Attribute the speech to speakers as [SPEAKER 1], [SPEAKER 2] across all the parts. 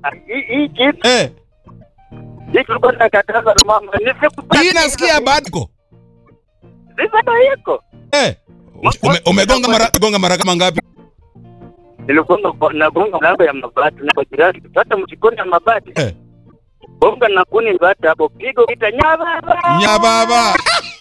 [SPEAKER 1] hii hii kitu
[SPEAKER 2] Eh,
[SPEAKER 1] hii tulikuwa tunakataza na mama. Nisikupata.
[SPEAKER 2] hii nasikia bado.
[SPEAKER 1] Sasa ndio iko.
[SPEAKER 2] Eh. Ume, umegonga mara gonga mara kama ngapi?
[SPEAKER 1] Nilikuwa nagonga mlango ya mabati na kwa jirani. Hata mjikoni ya mabati.
[SPEAKER 2] Eh.
[SPEAKER 1] Bonga na kuni bata hapo. Pigo kita nyaba.
[SPEAKER 2] Nya baba.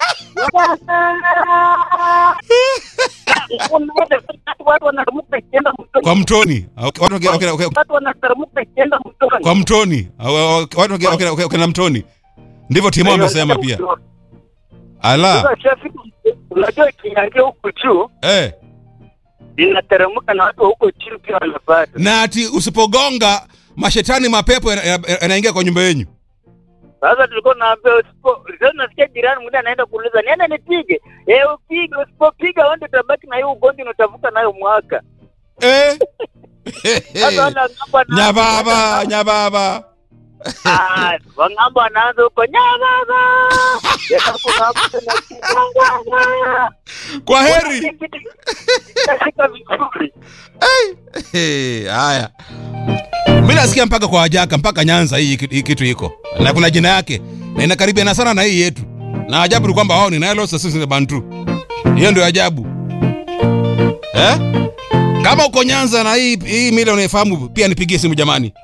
[SPEAKER 1] Watu wanataramuka ikienda mtoni.
[SPEAKER 2] Kwa mtoni. Okay, Watu okay, okay, okay.
[SPEAKER 1] Watu wanataramuka ikienda mtoni.
[SPEAKER 2] Kwa mtoni. Au- au- Watu okay, okay, okay, okay, na mtoni. Ndivyo Timo amesema pia. Ala.
[SPEAKER 1] Sasa traffic, unajua ikiingia huku juu
[SPEAKER 2] Eh.
[SPEAKER 1] inateremka na watu wa huko chini pia wanapata.
[SPEAKER 2] Na ati usipogonga mashetani mapepo yana- yana- yanaingia kwa nyumba yenu.
[SPEAKER 1] Sasa tulikuwa naambia usipo, sasa nasikia jirani mwingine anaenda kuuliza niende nipige. Eh, upige, usipopiga wewe ndio utabaki na hiyo ugonjwa na utavuka nayo mwaka.
[SPEAKER 2] Eh.
[SPEAKER 1] Sasa wale wang'ambo wanaanza-
[SPEAKER 2] Nya baba, nya baba.
[SPEAKER 1] Ah, wang'ambo wanaanza huko nyababa. Yenda kuna mtu na
[SPEAKER 2] Kwa heri.
[SPEAKER 1] Katika vizuri.
[SPEAKER 2] Eh, Haya. Mimi nasikia mpaka kwa wajaka mpaka Nyanza hii kitu- hii kitu iko. Na kuna jina yake. Na inakaribiana sana na hii yetu. Na ajabu ni kwamba wao ni Nilotes na sisi ni Bantu. Hiyo ndio ajabu. Eh? Kama uko Nyanza na hii hii mila unaifahamu pia nipigie simu jamani.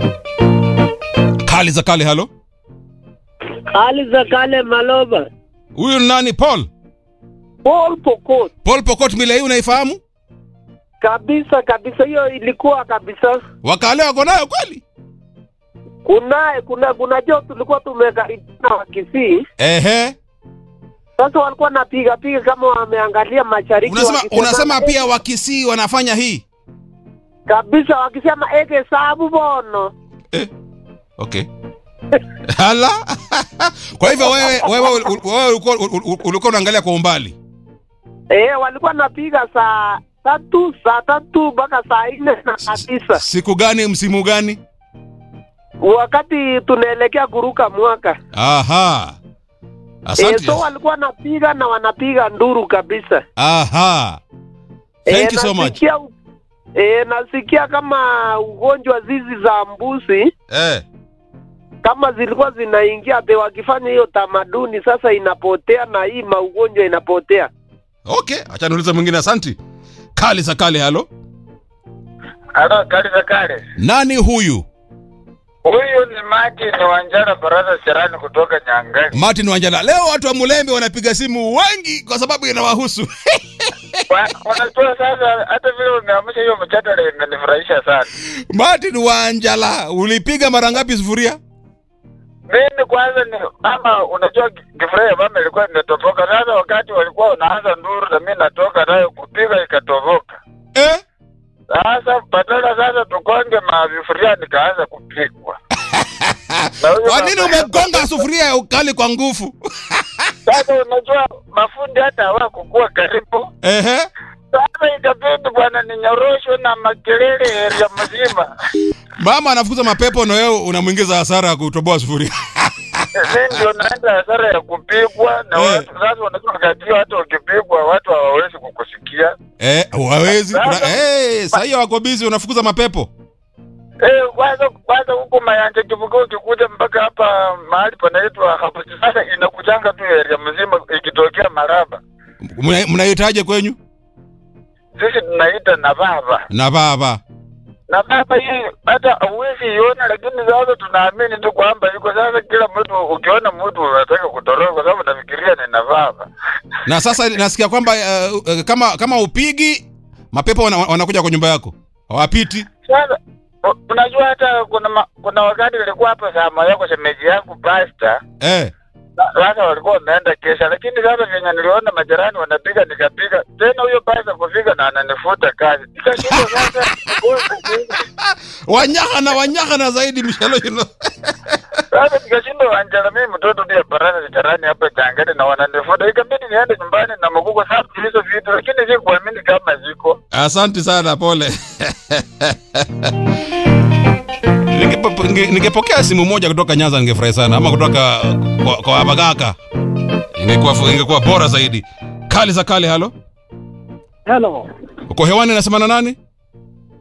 [SPEAKER 2] Kali za kale halo.
[SPEAKER 1] Hali za kale Maloba.
[SPEAKER 2] Huyu ni nani Paul?
[SPEAKER 1] Paul Pokot.
[SPEAKER 2] Paul Pokot mila hii unaifahamu?
[SPEAKER 1] Kabisa kabisa, hiyo ilikuwa kabisa.
[SPEAKER 2] Wakale wako nayo kweli?
[SPEAKER 1] Kunaye kuna kuna jo tulikuwa tumekaribiana wa Kisii.
[SPEAKER 2] Ehe.
[SPEAKER 1] Sasa walikuwa napiga piga kama wameangalia mashariki.
[SPEAKER 2] Unasema
[SPEAKER 1] wakisema-
[SPEAKER 2] unasema pia wakisii wanafanya hii?
[SPEAKER 1] kabisa, wakisema eke sabu bono.
[SPEAKER 2] Okay. Hala. Kwa hivyo wewe wewe ul- wewe ulikuwa ul- ul- ulikuwa unaangalia kwa umbali.
[SPEAKER 1] Eh, walikuwa napiga saa tatu saa tatu mpaka saa nne na saa tisa
[SPEAKER 2] Siku gani msimu gani?
[SPEAKER 1] wakati tunaelekea kuruka mwaka.
[SPEAKER 2] Aha.
[SPEAKER 1] Eh,
[SPEAKER 2] Asante.
[SPEAKER 1] so walikuwa napiga na wanapiga nduru kabisa.
[SPEAKER 2] Aha. Thank
[SPEAKER 1] Eh,
[SPEAKER 2] you so much.
[SPEAKER 1] nasikia u- Eh, nasikia kama ugonjwa zizi za mbuzi
[SPEAKER 2] Eh.
[SPEAKER 1] kama zilikuwa zinaingia pe, wakifanya hiyo tamaduni sasa inapotea na hii maugonjwa inapotea.
[SPEAKER 2] Okay, acha niulize mwingine asante. Kali za kale halo.
[SPEAKER 3] Halo, kali za kale.
[SPEAKER 2] Nani huyu?
[SPEAKER 3] Huyu ni Martin Wanjara Baraza Serani kutoka Nyangani.
[SPEAKER 2] Martin Wanjala. Leo watu wa Mulembe wanapiga simu wengi kwa sababu inawahusu.
[SPEAKER 3] Wa- Wanajua sasa, hata vile umeamsha hiyo mjadala inanifurahisha sana.
[SPEAKER 2] Martin Wanjala, ulipiga mara ngapi sufuria?
[SPEAKER 3] Mimi kwanza ni mama, unajua kifurahi ya mama ilikuwa imetoboka. Sasa wakati walikuwa wanaanza nduru na mimi natoka nayo kupiga ikatoboka.
[SPEAKER 2] Eh?
[SPEAKER 3] Sasa badala sasa tukonge mavifuria nikaanza kupigwa. Na huyo
[SPEAKER 2] Kwa nini
[SPEAKER 3] mama-
[SPEAKER 2] umegonga sufuria ya ukali kwa nguvu?
[SPEAKER 3] Sasa unajua mafundi hata hawakukuwa karibu.
[SPEAKER 2] Ehe.
[SPEAKER 3] Sasa ikabidi bwana ninyoroshwe na makelele area mzima.
[SPEAKER 2] Mama anafukuza mapepo na wewe unamwingiza hasara ya kutoboa sufuria.
[SPEAKER 3] Mimi ndio naenda hasara ya kupigwa na
[SPEAKER 2] Eh.
[SPEAKER 3] watu sasa wanajua wakati huo hata ukipigwa watu hawawezi kukusikia.
[SPEAKER 2] Eh, hawezi. Una,
[SPEAKER 3] Sasa-
[SPEAKER 2] eh, sasa hiyo wako busy unafukuza mapepo.
[SPEAKER 3] Eh, kwanza kwanza huko Mayanja kivuko ukikuja mpaka hapa mahali panaitwa hapo sasa inakujanga tu area mzima ikitokea Maraba.
[SPEAKER 2] Mna- Mnahitaje kwenyu?
[SPEAKER 3] Sisi tunaita na baba.
[SPEAKER 2] Na baba.
[SPEAKER 3] Na baba hii hata hauwezi iona, lakini sasa tunaamini tu kwamba yuko sasa. Kila mtu ukiona mtu unataka kutoroka, kwa sababu nafikiria ni na baba.
[SPEAKER 2] Na sasa nasikia kwamba uh, uh, kama kama upigi mapepo wana- wanakuja kwa nyumba yako. Hawapiti.
[SPEAKER 3] Sasa u- unajua hata kuna ma, kuna wakati nilikuwa hapa sama yako shemeji yangu pasta
[SPEAKER 2] Eh.
[SPEAKER 3] sasa walikuwa wameenda kesha, lakini sasa venye niliona majirani wanapiga nikapiga tena, huyo pasta kufika na ananifuta kazi, nikashindwa sasa
[SPEAKER 2] Wanyaha na wanyaha na zaidi mshalo hilo.
[SPEAKER 3] sasa nikashindwa wanjala, mimi mtoto ndiye baraza jirani hapa Changani na wananifuta, ikabidi niende nyumbani na mguu kwa sababu hizo vitu, lakini sikuamini kama ziko.
[SPEAKER 2] Asante sana, pole. Ningepo- ninge- Ningepokea simu moja kutoka Nyanza ningefurahi sana, ama kutoka kwa, kwa Bagaka ingekuwa ingekuwa bora zaidi. Kali za kale, halo,
[SPEAKER 1] Hello.
[SPEAKER 2] uko hewani, nasema na nani?